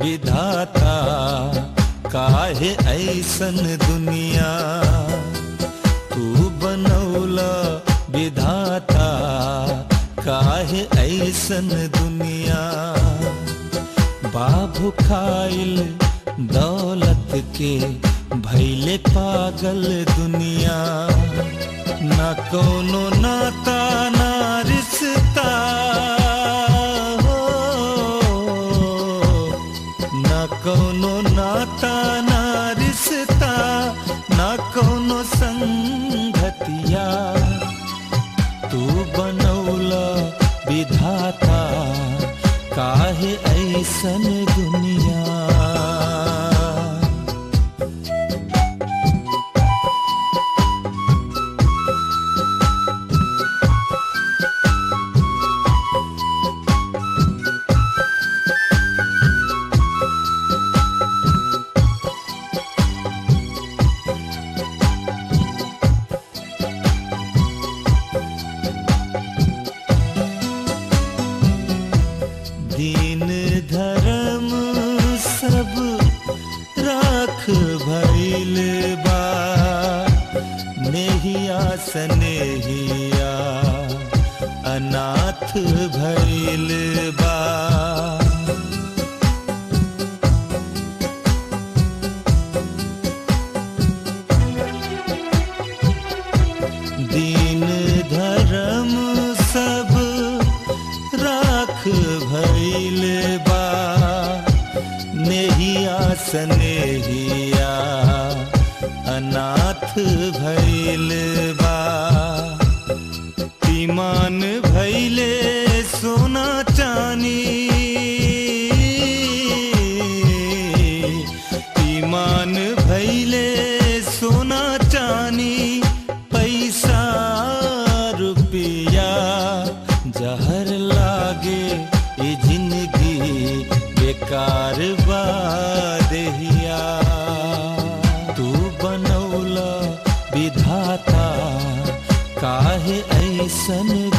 विधाता काहे ऐसन दुनिया तू बनौला विधाता काहे ऐसन दुनिया बाबू खाइल दौलत के भैले पागल दुनिया न कोनो नाता ना रिश्ता हो न कोनो नाता ना रिश्ता न कोनो संगतिया तू बनौला विधाता काहे ऐसन दुनिया दीन धर्म सब राख भइल बा नेहिया सनेहिया अनाथ भइल बा दीन धर्म सब राख भइल बा नेहिया सनेहिया अनाथ भइल बा ईमान भइले सोना चानी ईमान भइले सोना चानी पैसा रुपया जहर लागे ये जिंदगी बेकार बा देहिया तू बनौला विधाता काहे ऐसन